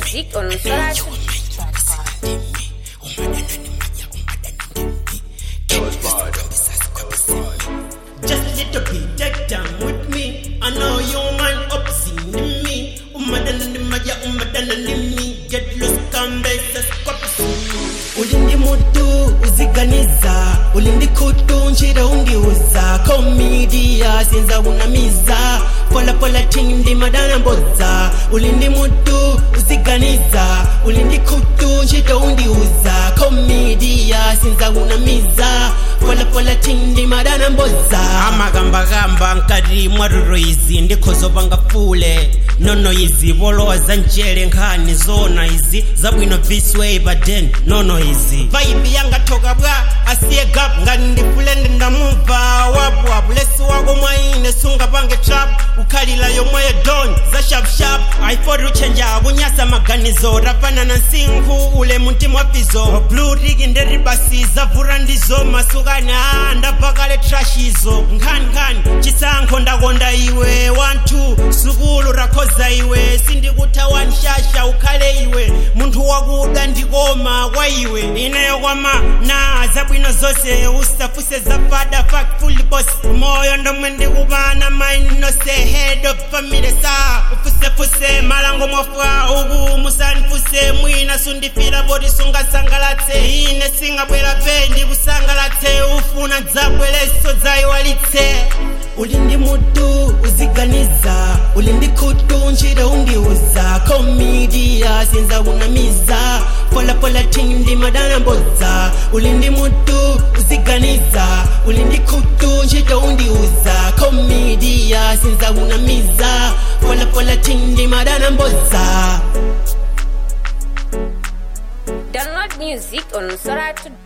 music on Solar Just a little bit, take time with me. I know you man up seeing me. Umadana ni maya, umadana ni me. Get lost, come back, stop ulindi mutu uziganiza ulindi kutu njira undiuza komidia sinza unamiza polapola tindi madana mboza ulindi mutu uziganiza ulindi kutu njira undiuza komidia sinza unamiza polapola tindi madana mboza amagambagamba nkati mwaruro izi ndikhozopa ngafule nono izi voloza njele nkhani zona izi zabwino visway baden nono izi vaibi yangathoka bwa asiye gap ngati ndifule ndindamumva wapu wapu lesi wako mwaine sungapange trap ukhalila yomweyo don za shapshap aifoti uchenja kunyasa maganizo rafanana nsinkhu ule muntima wafizo blue rig nderibasiza vura ndizo masukani a ndabvakale trashizo nkhaninkhani chisankho ndakonda iwe 12 sukulu rakhoza iwe sindikutha nshasha ukhale iwe munthu wakuda ndikoma kwa iwe ineyo kwama na zabwino zonse usafuse zafada fak fully boss moyo ndomwe ndikupana mind nose head of family sa ufusefuse malango mwafa uku musanifuse mwina sundifira boti sungasangalatse ine singabwera pe ndikusangalatse ufuna dzabweleso dzayiwalitse uli ndi mutu uziganiza uli ndi khutu njira undiuza komidia sinza unamiza polapola tindi madana mbodza uli ndi mutu uziganiza uli ndi khutu njira undiuza komidia sinza unamiza polapola tindi madana mbodza Download music on Solar